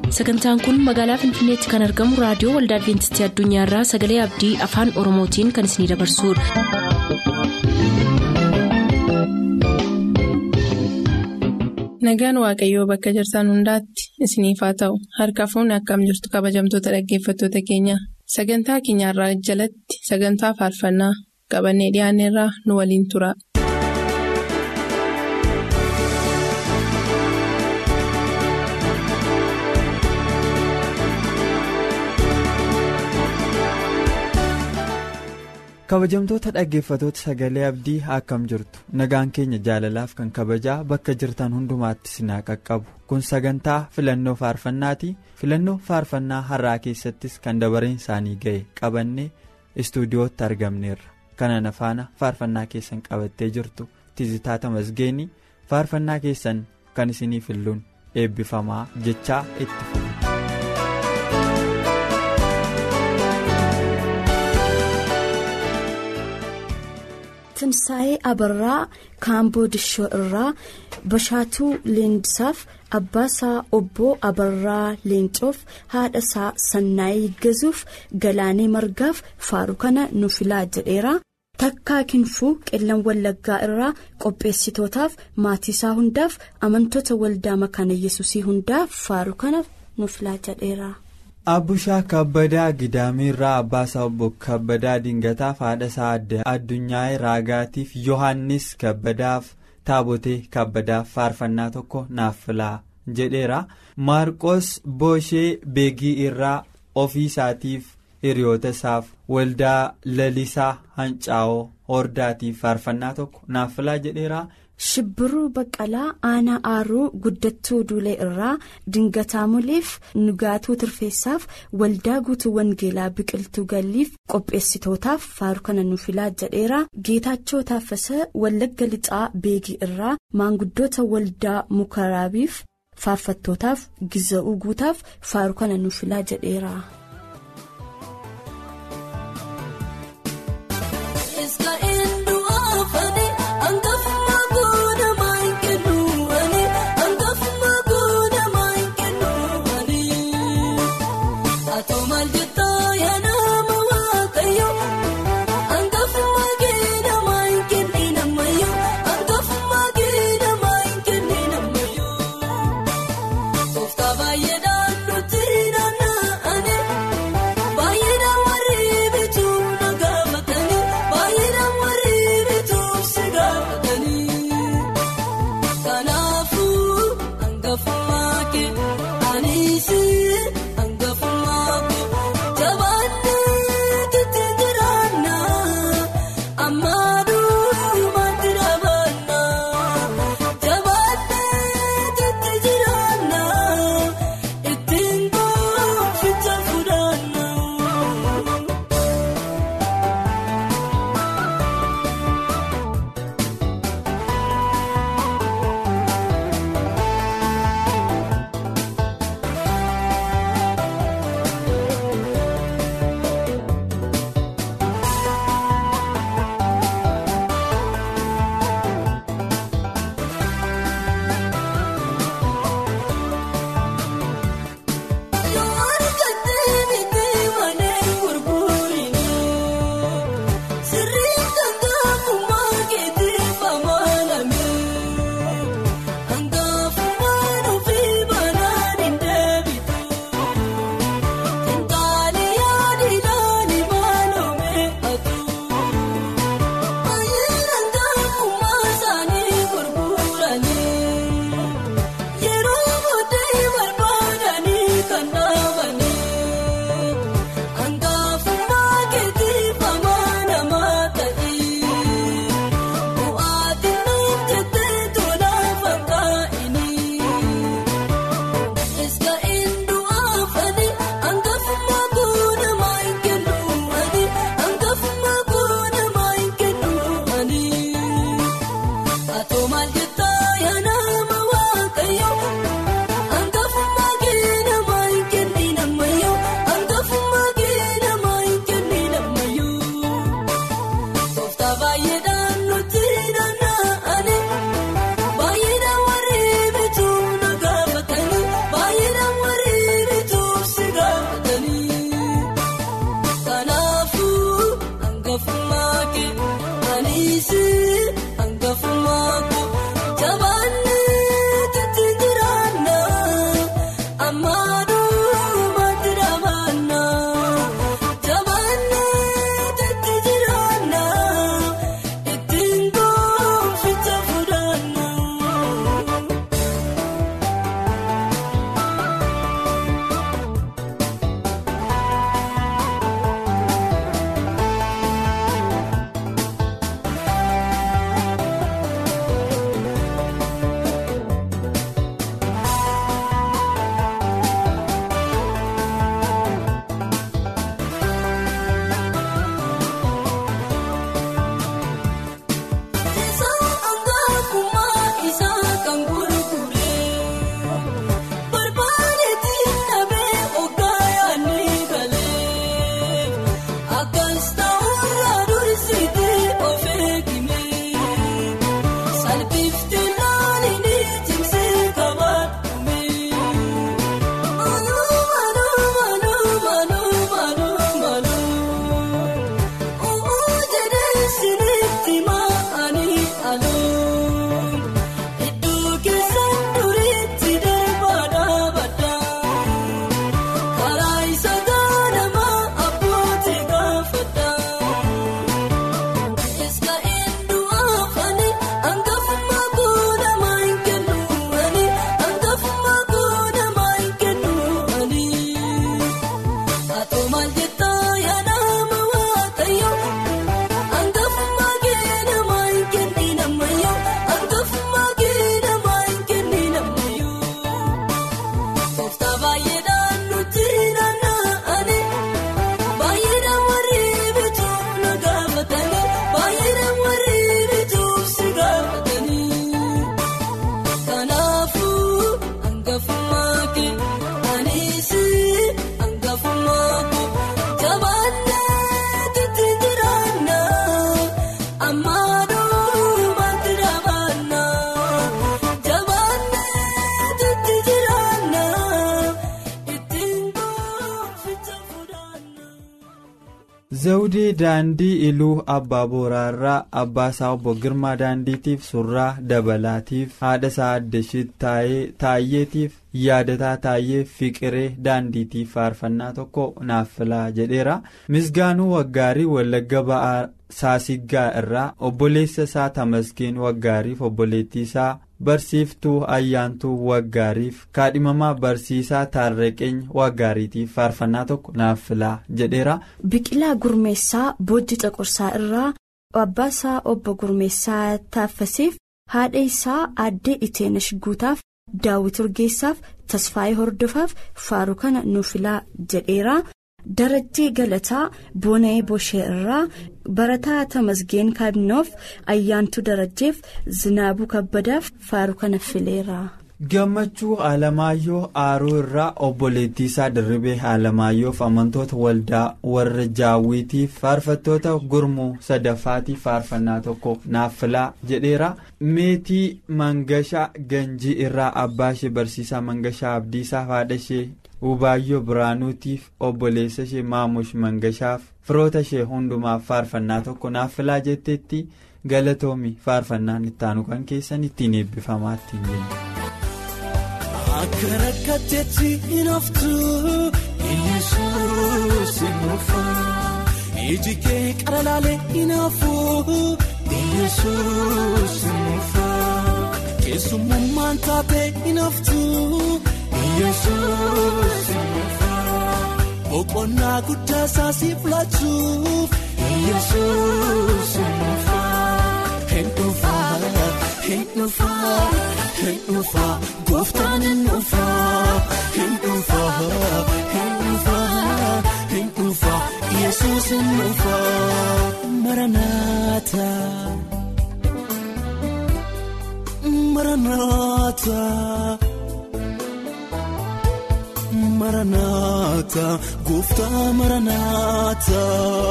sagantaan kun magaalaa finfinneetti kan argamu raadiyoo waldaa adventistii addunyaarraa sagalee abdii afaan oromootiin kan isinidabarsudha. nagaan waaqayyoo bakka jirtan hundaatti isiniif haa ta'u harka fuunni akkam jirtu kabajamtoota dhaggeeffattoota keenya sagantaa keenyarraa jalatti sagantaa faarfannaa qabannee dhiyaanneerraa nu waliin tura. kabajamtoota dhaggeeffatoota sagalee abdii akkam jirtu nagaan keenya jaalalaaf kan kabajaa bakka jirtan hundumaatti sinaa qaqqabu kun sagantaa filannoo faarfannaati filannoo faarfannaa har'aa keessattis kan dabareen isaanii ga'e qabannee istuudiyootti argamneerra kanaan faana faarfannaa keessan qabattee jirtu tizitaata masgeenii faarfannaa keessan kan isinii filluun eebbifamaa jechaa itti fufu. Timsaa'ee Abarraa Kaamboo Dishoo irraa Bashaatuu Leendisaaf Abbaasaa Obboo Abarraa Leencoof haadhasaa Sannaayii Gazuuf Galaanee Margaaf Faaru kana nu filaa jedheera. Takkaa Kinfuu Qillan Wallaggaa irraa qopheessitootaaf maatiisaa hundaaf amantoota waldaa makaana yesusii hundaaf Faaru kana nu filaa jedheera. Abbushaa kabbadaa Gidaamiirraa Abbaasaa obbo Kabbadaa Dingataaf haadhasaa addunyaa raagaatiif Yohaannis Kabbadaaf Taabotee Kabbadaaf faarfannaa tokko naaf filaa jedheera. Maarqos Booshee Beegii irraa ofii isaatiif hiriyoota isaaf waldaa lalisaa Hancaa'oo Hordaatiif faarfannaa tokko naaf filaa jedheera. Shibbiruu Baqqalaa Aanaa Aaruu Guddattuu Duulee irraa Dingataa Muleef Nugaatuu Tirfeessaaf Waldaa Guutuu Wangeelaa Biqiltuu Galliif qopheessitootaaf faaru kana nu filaa jedheera. Geetaachoo Taaffasaa Wallagga Lixaa Beegii irraa maanguddoota Waldaa Mukaraabiif faarfattootaaf Giza'uu Guutaaf faaru kana nu filaa jedheera. Baay'ee naannoo tiin naanna'anii. zawudee daandii iluu abbaa booraarraa abbaa isaa obbo girmaa daandiitiif surraa dabalaatiif haadha isaa addashit taayyeetiif yaadataa taayyeef fiqiree daandiitiif faarfannaa tokko naaf filaa jedheera misgaanuu waggaarii wallagga ba'aa saasiggaa irraa obboleessa isaa tamasgeen waggaariif obboleettii isaa barsiiftuu ayyaantuu waggaariif kaadhimamaa barsiisaa taarreqeenya waggaariitiif faarfannaa tokko naaf filaa jedheera. biqilaa gurmeessaa boojji caqursaa irraa abbaa isaa obbo gurmeessaa taaffasiif haadha isaa aaddee iteenash guutaaf daawwit urgeessaaf tasfaayee hordofaaf faaruu kana nuuf filaa jedheera. darajjii galataa boona'ee boshee irraa barataa tamasgeen kaabinoof ayyaantuu darajjeef zinaabuu kabbadaaf faaruu kana fileera. gammachuu alamaayyoo aaruu irraa obboleettii isaa dirribee alamaayyoof amantoota waldaa warra jaawwiitiif faarfattoota gurmuu sadaffaatiif faarfannaa tokko naaf filaa jedheera meetii mangashaa ganjii irraa abbaa ishee barsiisaa mangashaa abdiisaa haadha ishee Ubaayyoo Biraanuutiif obboleessa ishee Maamush Mangashaaf firoota ishee hundumaaf faarfannaa tokko naaf filaa jetteetti galatoomi faarfannaan ittaanu kan keessan ittiin eebbifamaa ittiin jenna. Akka rakkatteetti hin haftu Yesuus hin dhufu iji kee qara laalee hin hafu Yesuus hin dhufu keessummaan taatee hin haftu. Yesuus boqonnaa guddaa isaa siif laachuuf Yesuus hin dhufaa hin dhufaa hin dhufaa gooftaan hin dhufaa hin dhufaa hin dhufaa hin dhufaa Yesuus hin dhufaa maranaata maranaata. Maranaata gooftaa maranaata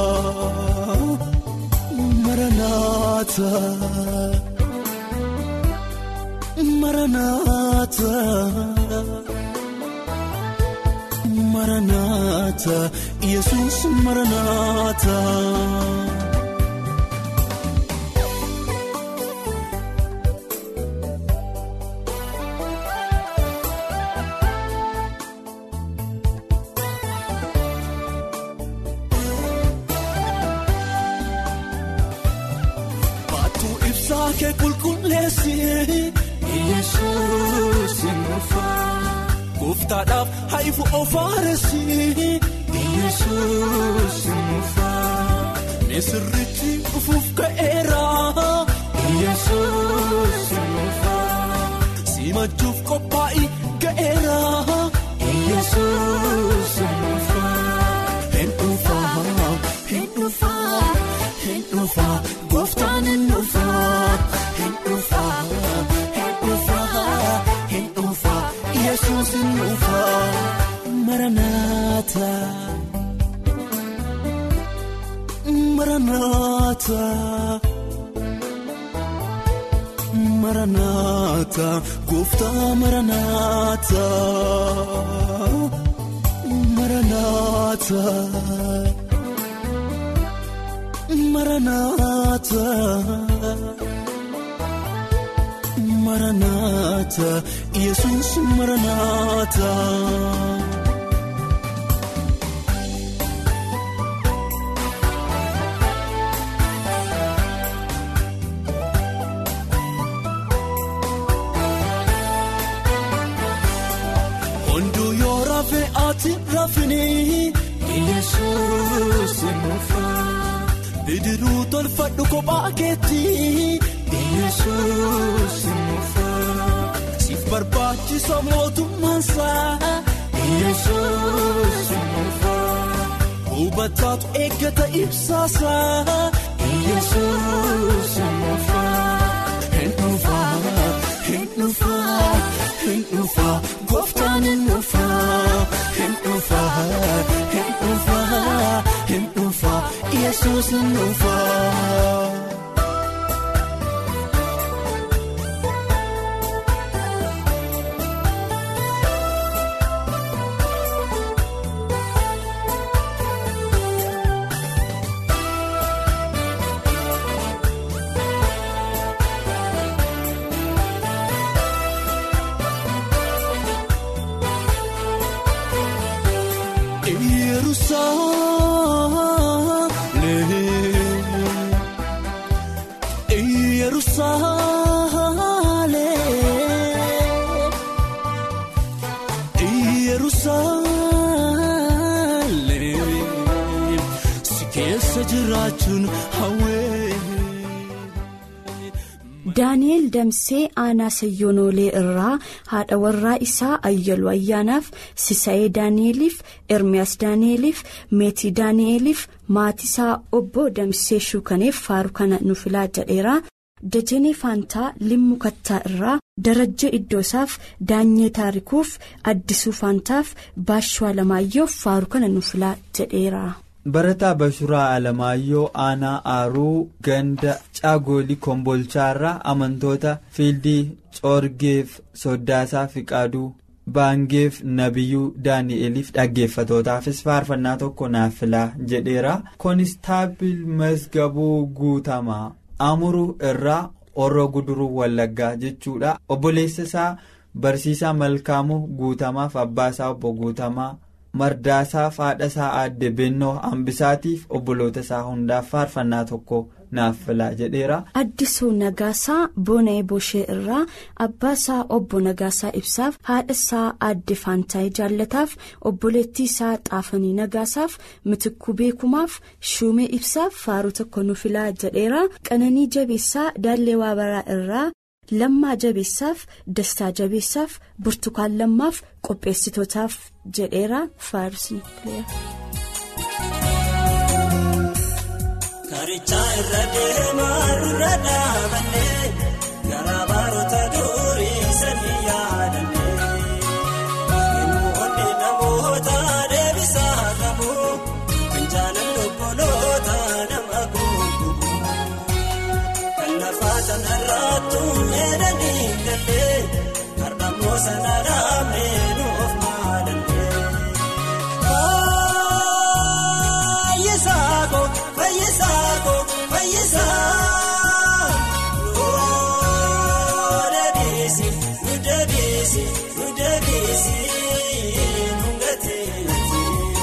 maranaata maranaata maranaata yesus maranaata. Kee qulqulleessi Yesuus hin dhufaa Gooftaadhaaf haifu ofaaressi Yesuus hin dhufaa Misirritti dhufuuf ka'eera Yesuus hin dhufaa Simachuuf qophaa'ii ga'eera Yesuus hin dhufaa Hin dhufaa hin dhufaa hin dhufaa gooftaan hin dhufaa. Hin dhufaa hin dhufaa hin dhufaa Yesuus hin dhufaa maranaata maranaata maranaata gooftaa maranaata maranaata. Maranaata Maranaata Yesuus Maranaata. Hunduu yoo rafee ati rafanii Yesuus mufaa. Bidiruu tolfadhu kophaa keetti Yesuus mufaa. Siif barbaachisa mootummaansaa Yesuus mufaa. Hubataatu eeggata ibsaasaa Yesuus mufaa. Hin dhufaa hin dhufaa hin dhufaa gooftaan hin dhufaa hin dhufaa hin dhufaa hin dhufaa Yesuus hin dhufaa. daani'eel damsee aanaa sayyoonoolee irraa haadha warraa isaa ayyaluu ayyaanaaf sisa'ee daani'eliif ermiyaas daani'eliif meetii daani'eliif maatisaa obbo damsee shuukaneef faaru kana nu filaa jedheera dajanee faantaa limmu kattaa irraa darajja iddoosaaf daanyee taarikuuf addisuu faantaaf baashuu alamaayyoof faaru kana nu filaa jedheera. barataa bashuraa alamaayyoo aanaa aaruu ganda caagoolii kombolchaarraa amantoota fiildii coorgeef soddaasaa fiqaaduu baangeef nabiyyuu daani'eliif dhaggeeffatootaafis faarfannaa tokko naaf filaa jedheera koonistaabil masgabuu guutamaa amuruu irraa orro guduruu wallaggaa jechuudha obboleessa isaa barsiisaa malkaamuu guutamaaf abbaasaa obbo guutamaa. mardaasaaf haadha isaa aadde bennoo hambisaatiif obboloota isaa hundaaf faarfannaa tokko naaf filaa jedheera. addisuu nagaasaa boona'ee boshee irraa abbaa isaa obbo nagaasaa ibsaaf haadha isaa aadde faantaayii jaallataaf obboleettii isaa xaafanii nagaasaaf mitikuu beekumaaf shuumee ibsaaf faaruu tokko nu filaa jedheera qananii jabeessaa daallee waabaraa irraa. lammaa jabeessaaf dastaa jabeessaaf burtukaan lammaaf qopheessitootaaf jedheera faarsii. karichaa irra deemaa dura dhaabannee garaa baroota durii sanii yaadannee yemmuu onni namoota deebisaa qabu kan jaalalli obboloota nama guutuu kan lafaa sanarraattu meedanii gallee har'ammoo sanarraa meenuuf maalallee. Fayyisaako fayyisaako fayyisaa yoo deebiisi nu deebiisi nu deebiisi nu gateetti.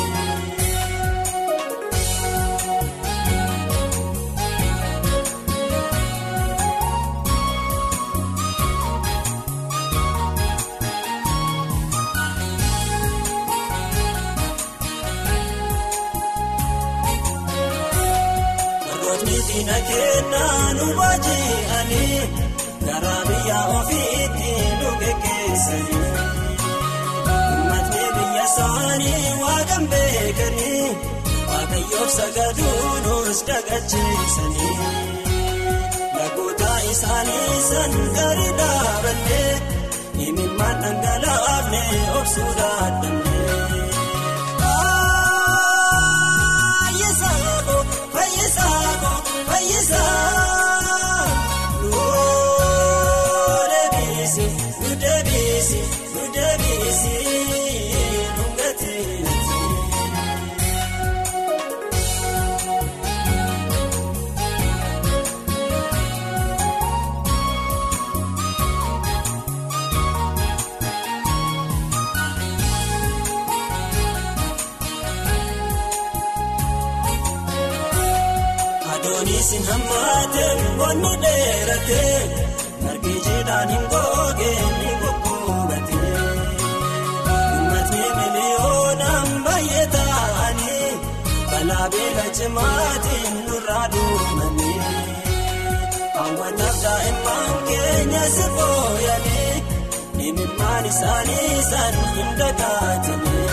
Namootni diina kennaa nu baaji'anii garaa biyya ofiitti nu geggeessanii. Uummatni biyya isaanii waaqan beekanii waaqayyoof sagaduu nus dagacheessanii. Lagoota isaanii san gadi dhaabannee imimmaan dhangalaafne obsuu dadhabnee. Fayyisaako fayyisaa yoo deebiisi nu deebiisi nu deebiisi nu gateetti. Adoonisin hammateen bonni dheeratee margi jiidhaan hin googeen ni goggogatee. Uummatni miliyoonaan baay'ee ta'anii balaa beela cimaatiin nurraa duumanii. Hawwataaf daa'imman keenya si fooyyanii imimmaan isaanii san hin dagaatanii.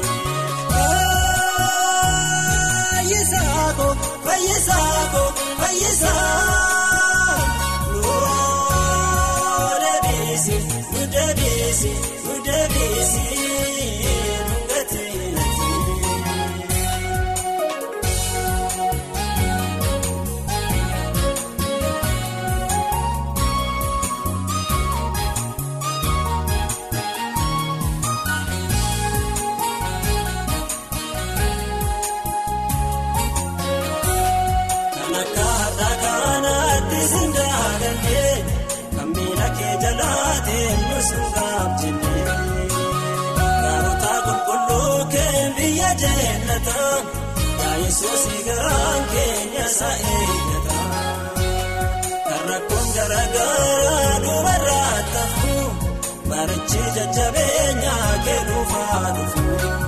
Fayyisaako fayyisaako fayyisaa yoo deebiisi nu deebiisi nu deebiisi nu gateetti. Gaarota qulqulluu kee biyya eeggata yaa yesuus garaan keenya isa eeggata kan rakkoon garaagaraa dubarraa tafu marichi jajjabeenya kennuufaa dhufu.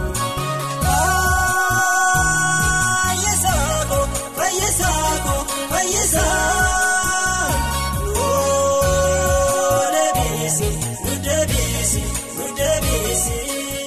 Fayyisaako fayyisaako fayyisaa nuu deebiisi nu deebiisi nu deebiisi.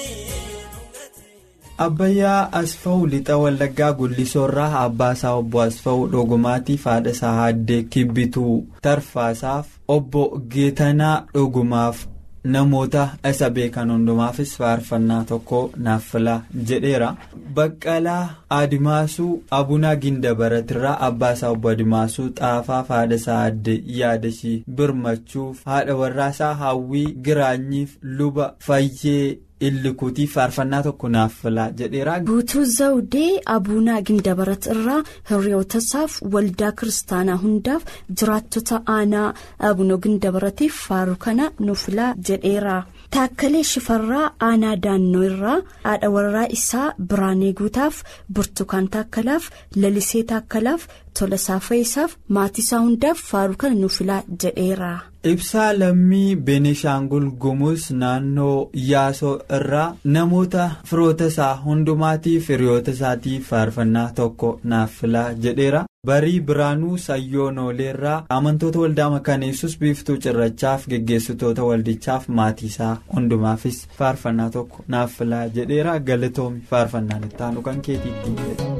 Abbayyaa Asfaw lixa Wallaggaa Gullisoorraa Abbaasaa obbo Asfaw Dhogumaatiif haadha isaa Haaddee Kibbituu Tarfaasaaf obbo Geetanaa Dhogumaaf namoota isa beekan hundumaafis faarfannaa tokko naaf filaa jedheera. Baqqalaa Adimaasuu Abunaa Gindabaratirraa Abbaasaa obbo Adimaasuu Xaafaaf haadha isaa Haaddee Yaadashii Birmachuuf haadha warraasaa Hawwii Giraanyiif luba Fayyee. Illikuutiif faarfannaa tokko naaf filaa jedheera. Guutuu Zawudee Abuunaa Gindabarat irraa hiriyoota isaaf waldaa kiristaanaa hundaaf jiraattota aanaa Abunoo Gindabaratiif faaru kana nuuf filaa jedheera. Taakkalee Shifarraa aanaa Daannoo irraa haadha warraa isaa Biraanee Guutaaf Burtukaan Taakkalaaf Lalisee Taakkalaaf Tolasaa Fayisaaf maatii isaa hundaaf faaru kana nuuf filaa jedheera. Ibsaa lammii Benishaangul Gumuz naannoo Yaasoo irraa namoota firoota isaa hundumaatiif hiriyoota isaatiif faarfannaa tokko naaf filaa jedheera. Barii Biraanuu Sayyoonoleerraa amantoota waldaa makaneessus biiftuu cirrachaaf geggeessitoota waldichaaf maatii isaa hundumaafis faarfannaa tokko naaf filaa jedheera. Galatoomi faarfannaan itti aanu kan keetiitti jedhe.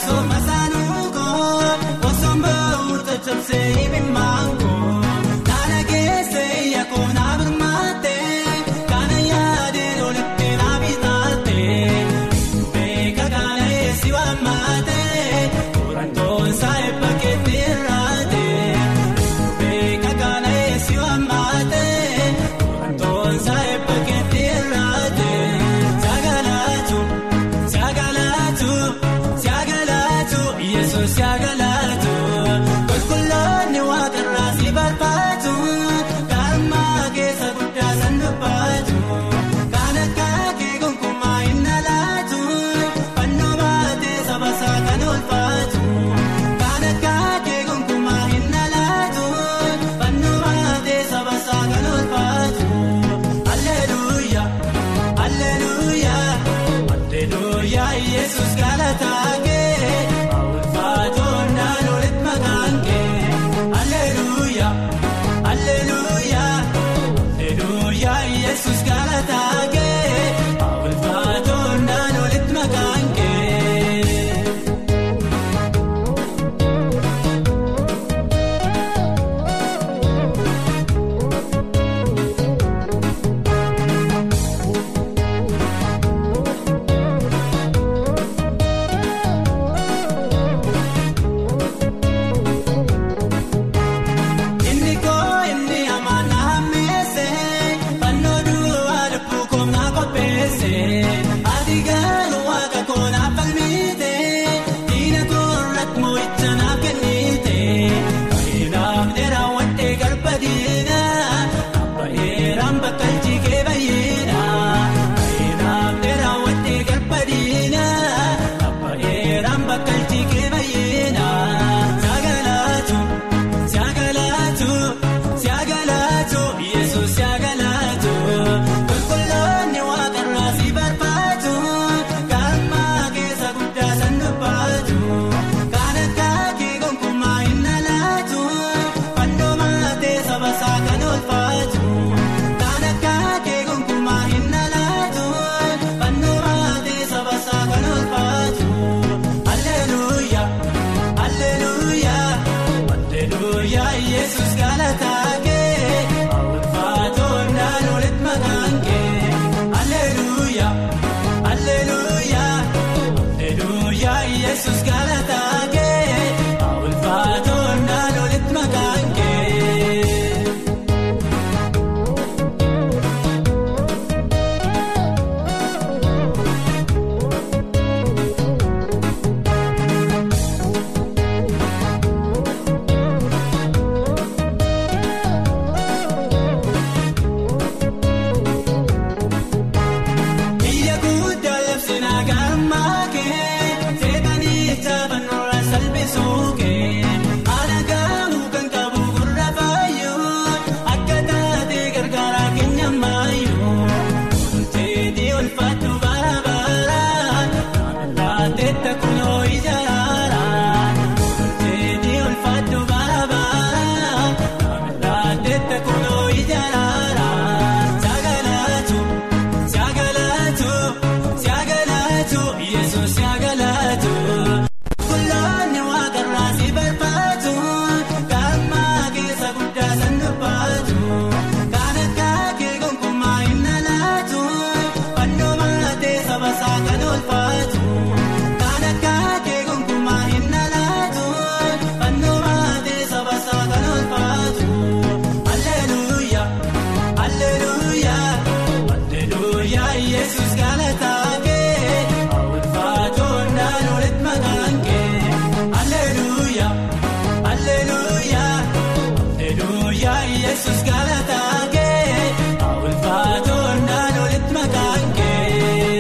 Sabsee. alleluuyaa alleluuyaa yesus galataa kee ulfaatoonnaan olitti maqaan kee. Inni koo inni amaan na hammeesse fannoo duwwaa lubbuu koo na qopheesse ati garuu waaqa koo naaf falmite diina koo irratti moo'icha naaf kennite baay'inaaf dheeraa wadhee garba diina baay'inaan bakka jigee baay'ina baay'inaaf dheeraa wadhee garba diina baay'inaan bakka jigee baay'ina sagalaatu. Siyaagalaatu siyaagalaatu yesuus siyaagalaatu qulqulloonni waaqarraa si barbaadu galmaa keessa guddaa san dubbaatu kan akka kee gonkumaa hin alaatu fannoo maatee saba isaa kan oolfaatu kan akka kee gonkumaa hin alaatu fannoo maatee saba isaa kan oolfaatu alleluuyaa alleluuyaa. Alleluuyaa Yesuus galataa kee ulfaatoonnaan olitti maqaan kee Alleluuyaa Alleluuyaa Alleluuyaa Yesuus galataa kee ulfaatoonnaan olitti maqaan kee. Biyya guddaa labsinaa gammaa kee seetanii taphannooraa salphisuu kee haala gaahuu kan qabu gurra faayyoo akka taatee gargaaraa keenya maayyoo teetii ulfaatu bara baraan laateetta kunoo ijaaraan teetii ulfaatu bara baraan laateetta kunoo ijaaraan sagalaatu. Siyaagalaatu siyaagalaatu yesuus siyaagalaatu qulqulloonni waaqarraa si barbaadu galmaa keessa guddaa san dubbaatu kan akka kee gonkumaa hin alaatu fannoo maatee saba isaa kan oolfaatu kan akka kee gonkumaa hin alaatu fannoo maatee saba isaa kan oolfaatu alleluuyaa alleluuyaa. Alleluuyaa Yesuus galataa kee ulfaatoonnaan olitti maqaan kee Alleluuyaa Alleluuyaa Alleluuyaa Yesuus galataa kee ulfaatoonnaan olitti maqaan kee.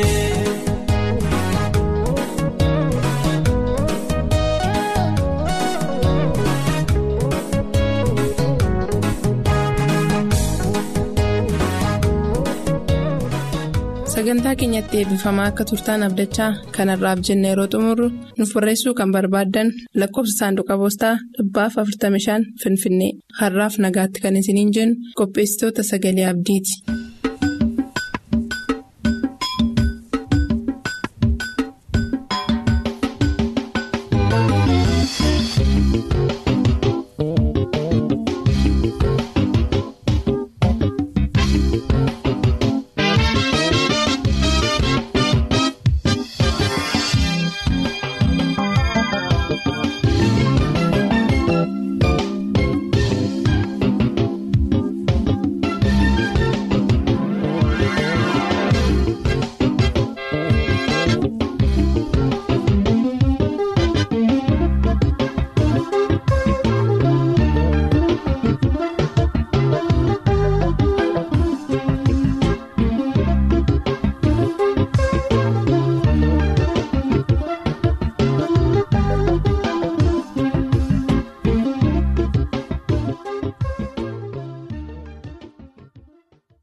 Sagantaa keenyatti eebbifamaa akka turtaan abdachaa kanarraaf jenne yeroo xumurru nuuf barreessuu kan barbaaddan lakkoofsa saanduqa poostaa dhibbaaf 45 Finfinnee har'aaf nagaatti kan isiniin jennu qopheessitoota sagalee abdiiti.